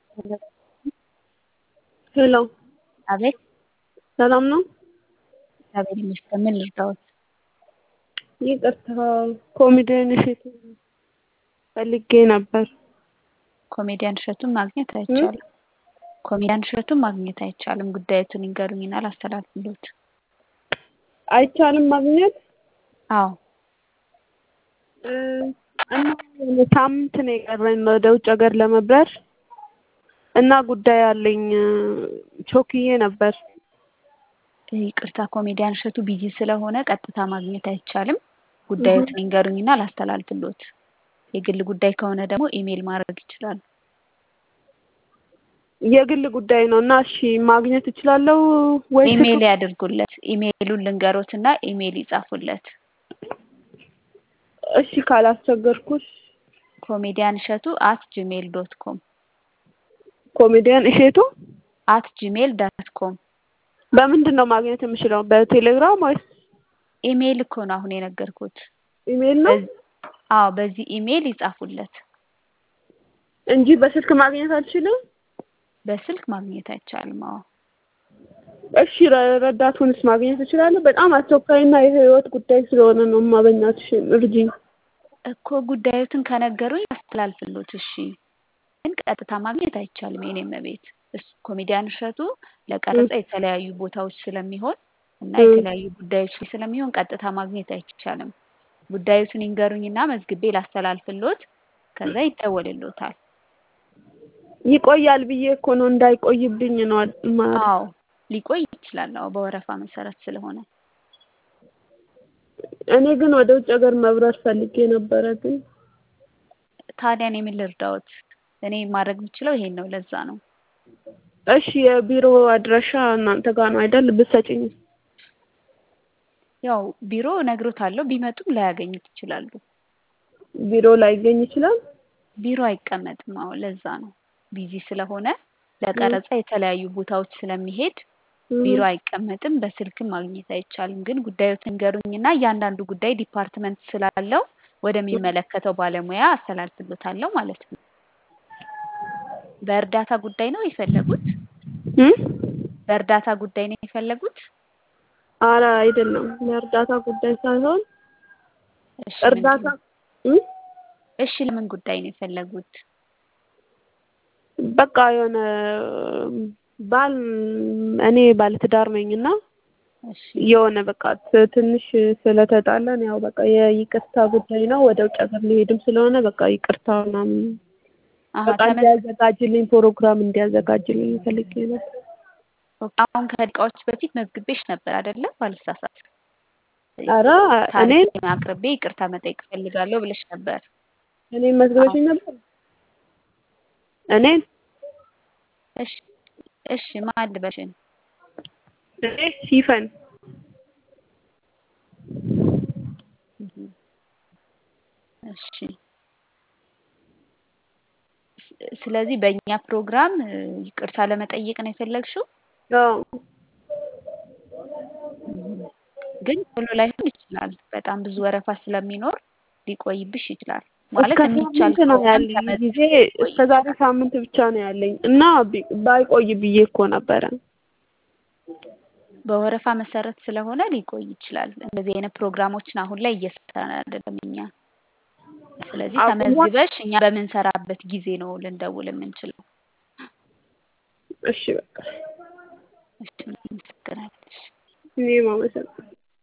ሄሎ አቤት ሰላም ነው? እግዚአብሔር ይመስገን። ምን ልርዳዎት? ይቅርታ ኮሜዲያን እሸቱን ፈልጌ ነበር። ኮሜዲያን እሸቱን ማግኘት አይቻልም። ኮሜዲያን እሸቱን ማግኘት አይቻልም። ጉዳዮቱን ይንገሩኝና ላስተላልፍልዎት። አይቻልም ማግኘት? አዎ እ እና ሳምንት ነው የቀረኝ ወደ ውጭ ሀገር ለመብረር እና ጉዳይ አለኝ ቾክዬ ነበር። ይቅርታ ኮሜዲያን እሸቱ ቢዚ ስለሆነ ቀጥታ ማግኘት አይቻልም። ጉዳዮትን ይንገሩኝና ላስተላልፍልዎት። የግል ጉዳይ ከሆነ ደግሞ ኢሜል ማድረግ ይችላሉ። የግል ጉዳይ ነው እና እሺ ማግኘት እችላለሁ ወይ? ኢሜል ያድርጉለት። ኢሜሉን ልንገሮትና ኢሜል ይጻፉለት። እሺ ካላስቸገርኩሽ ኮሜዲያን እሸቱ አት ጂሜል ዶት ኮም ኮሜዲያን እሸቱ አት ጂሜል ዳት ኮም በምንድን ነው ማግኘት የምችለው? በቴሌግራም ወይስ ኢሜል እኮ ነው አሁን የነገርኩት። ኢሜል ነው አዎ በዚህ ኢሜል ይጻፉለት። እንጂ በስልክ ማግኘት አልችልም? በስልክ ማግኘት አይቻልም። አዎ እሺ ረ- ረዳቱንስ ማግኘት እችላለሁ? በጣም አስቸኳይና የህይወት ጉዳይ ስለሆነ ነው እማ በእናትሽ እርጂኝ። እኮ ጉዳዮትን ከነገሩኝ አስተላልፍልዎት። እሺ ግን ቀጥታ ማግኘት አይቻልም። የኔ እመቤት እሱ ኮሜዲያን እሸቱ ለቀረጻ የተለያዩ ቦታዎች ስለሚሆን እና የተለያዩ ጉዳዮች ላይ ስለሚሆን ቀጥታ ማግኘት አይቻልም። ጉዳዮትን ይንገሩኝና መዝግቤ ላስተላልፍልዎት። ከዛ ይደወልልዎታል። ይቆያል ብዬ እኮ ነው እንዳይቆይብኝ ነው ማ አዎ ሊቆይ ይችላል። አዎ በወረፋ መሰረት ስለሆነ እኔ ግን ወደ ውጭ ሀገር መብረር ፈልጌ ነበረ ግን ታዲያ እኔ ምን ልርዳዎት? እኔ ማድረግ የምችለው ይሄን ነው። ለዛ ነው። እሺ የቢሮ አድራሻ እናንተ ጋር ነው አይደል? ብትሰጪኝ ያው ቢሮ እነግሮታለሁ። ቢመጡም ላያገኙት ይችላሉ። ቢሮ ላይገኝ ይችላል። ቢሮ አይቀመጥም። አዎ ለዛ ነው። ቢዚ ስለሆነ ለቀረጻ የተለያዩ ቦታዎች ስለሚሄድ ቢሮ አይቀመጥም። በስልክም ማግኘት አይቻልም። ግን ጉዳዮትን ንገሩኝና እያንዳንዱ ጉዳይ ዲፓርትመንት ስላለው ወደሚመለከተው ባለሙያ አስተላልፍሎታለሁ ማለት ነው። በእርዳታ ጉዳይ ነው የፈለጉት? እም? በእርዳታ ጉዳይ ነው የፈለጉት? ኧረ አይደለም ለእርዳታ ጉዳይ ሳይሆን እሺ እርዳታ ምንድን- እም? እሺ ለምን ጉዳይ ነው የፈለጉት? በቃ የሆነ ባል እኔ ባለትዳር ነኝ እና እሺ የሆነ በቃ ት- ትንሽ ስለተጣላን ያው በቃ የይቅርታ ጉዳይ ነው። ወደ ውጭ ሀገር ሊሄድም ስለሆነ በቃ ይቅርታ ምናምን አሀ በቃ ተመዝ እንዲያዘጋጅልኝ ፕሮግራም እንዲያዘጋጅልኝ ፈልጌ ነው። አሁን ከደቂቃዎች በፊት መዝግቤሽ ነበር አይደለ? ባልሳሳት ኧረ እኔ ታሪኬን አቅርቤ ይቅርታ መጠየቅ እፈልጋለሁ ብለሽ ነበር። እኔን መዝግበሽኝ ነበር? እኔን እሺ እሺ ማን ልበሽን? እኔ ሲፈን እህ እሺ ስ- ስለዚህ በእኛ ፕሮግራም እ, ይቅርታ ለመጠየቅ ነው የፈለግሽው? አዎ እህ ግን ቶሎ ላይሆን ይችላል። በጣም ብዙ ወረፋ ስለሚኖር ሊቆይብሽ ይችላል። ማለት እስከ የሚቻል ሳምንት ነው ከሆነም ያለኝ ተመዝ ጊዜ እስከ ዛሬ ሳምንት ብቻ ነው ያለኝ እና ቢ- ባይቆይ ብዬ እኮ ነበረ። በወረፋ መሰረት ስለሆነ ሊቆይ ይችላል። እንደዚህ አይነት ፕሮግራሞችን አሁን ላይ እየሰራን አይደለም እኛ። ስለዚህ አቁሟል? ተመዝግበሽ እኛ በምንሰራበት ጊዜ ነው ልንደውል የምንችለው። እሺ በቃ እሺ፣ እናመሰግናለን። እሺ። እኔም አመሰግናለሁ።